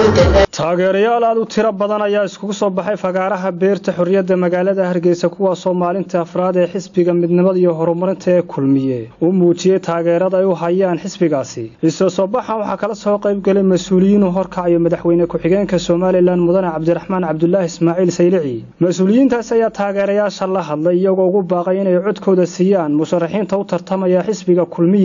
taageerayaal aad u tiro badan ayaa iskugu soo baxay fagaaraha beerta xorriyadda magaalada hargeysa kuwaasoo maalinta afraad ee xisbiga midnimada iyo horumarinta ee kulmiye uu muujiyey taageerada ay u hayaan xisbigaasi isoo soo baxan waxaa kala soo qayb galay mas-uuliyiinu horkacayo madaxweyne ku-xigeenka somalilan mudane cabdiraxmaan cabdulaahi ismaaciil saylici mas-uuliyiintaas ayaa taageerayaasha la hadlay iyagoo ugu baaqay inay codkooda siiyaan musharaxiinta u tartamaya xisbiga kulmiye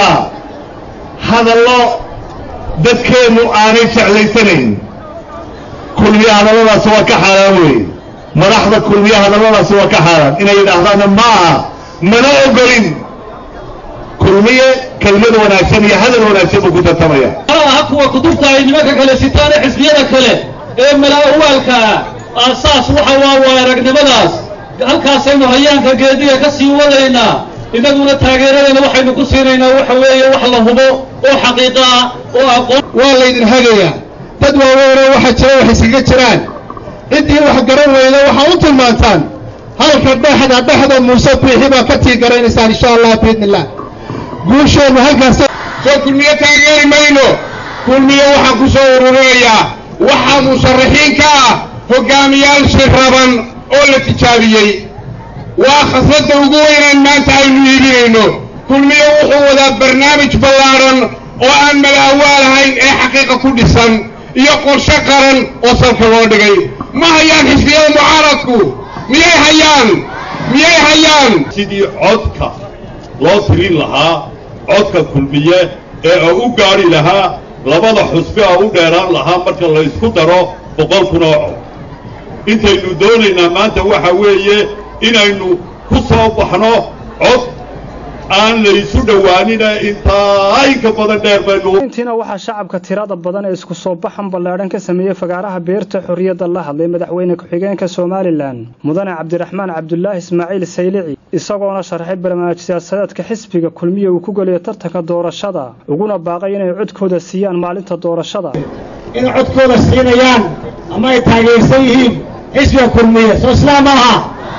hadallo dadkeennu aanay jeclaysanayn kulmiye hadalladaasi waa ka xaaraan weeye madaxda kulmiye hadalladaasi waa ka xaaraan inay yidhaahdaanna ma aha mana ogolin kulmiye kelmad wanaagsan iyo hadal wanaagsan buu ku tartamaya aha kuwa kutubta ay nimanka kale sitaan ee xisbiyada kale ee mala-awaalka ah aasaas waxa waa waa aragnimadaas halkaasaynu hayaanka geediga ka sii wadaynaa innaguna taageeradeena waxaynu ku siinaynaa waxa weeye wax la hubo oo xaqiiqo ah oo aqoon waa laydin hagayaa dad waaweynoo waxa jira wax iskaga jiraan ciddii wax garan weyda waxaa u tilmaantaan halka dhexda dhexda muuse biixi baa ka tii garanaysaan insha allah biidni illah guusheennu halkaas soo kulmiye taageeri mayno kulmiye waxaan ku soo ururinayaa waxaa musharaxiin ka ah hoggaamiyaal shiraban oo la tijaabiyey waa khasladda ugu weynaan maanta aynu iibinayno kulmiye wuxuu wadaa barnaamij ballaadhan oo aan malaawaal ahayn ee xaqiiqa ku dhisan iyo qorshe qaran oo salka loo dhigay ma hayaan xisbiyada mucaaradku miyay hayaan miyay hayaan sidii codka loo tirin lahaa codka kulmiye ee u gaadhi lahaa labada xusbi a u dheeraan lahaa marka la ysku daro boqol kun oo cod intaynu doonaynaa maanta waxa weeye inaynu ku soo baxno cod aan laysu dhowaanina intaa inka badan dheer baynu intiina waxaa shacabka tirada badan ee isku soo baxan ballaadhan ka sameeyey fagaaraha beerta xorriyadda la hadlay madaxweyne ku-xigeenka somalilan mudane cabdiraxmaan cabdulaahi ismaaciil saylici isagoona sharxay barnaamij siyaasadeedka xisbiga kulmiye uu ku geliyo tartanka doorashada uguna baaqay inay codkooda siiyaan maalinta doorashada inay codkooda siinayaan ama ay taageersan yihiin xisbiga kulmiye soo islaam maaha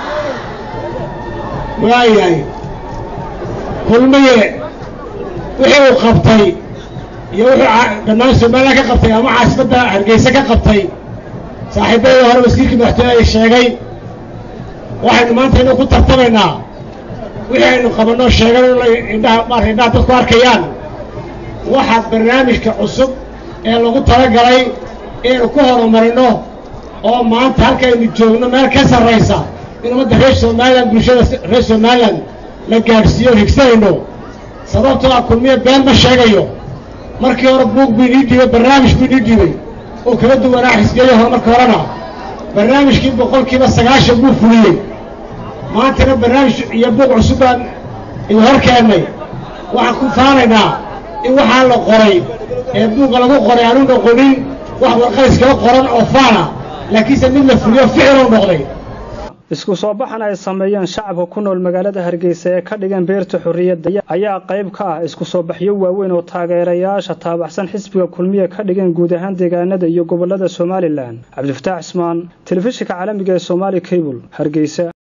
waayahay kulmiye wixii uu qabtay iyo wuxuu dhammaan somalilan ka qabtay ama caasimadda hargeysa ka qabtay saaxiibadii hore wasiirkii madaxtooye ay sheegay waxaynu maanta inu ku tartamaynaa wixii aynu qabanno sheegan indhaha maarka indhaha dadku arkayaan waxaa barnaamijka cusub ee lagu talagalay inaynu ku horumarino oo maanta halkaaynu joogno meel ka sarraysa in ummadda reer somalilan bulshada reer somalilan la gaadhsiiyo higsanayno sababtoo ah kulmiye been ma sheegayo markii hore buug buu inii dhiibay barnaamij buu inii dhiibay oo kala duwanaa xisbiyayo hore marka horena barnaamijkii boqolkiiba sagaashan buu fuliyey maantana barnaamij iyo buug cusub baan idin hor keennay waxaan ku faanaynaa in waxaa la qoray ee buugga lagu qoray aanu noqonin wax warqayskala qoran oo faana laakiinse mid la fuliyo ficiloo noqday isku soo baxan ay sameeyeen shacabka ku nool magaalada hargeysa ee ka dhigan beerta xorriyadda ayaa qayb ka ah isku soo baxyo waaweyn oo taageerayaasha taabaxsan xisbiga kulmiye ka dhigan guud ahaan deegaanada iyo gobollada somalilan cabdifataax cismaan telefishinka caalamiga ee somaali cable hargeysa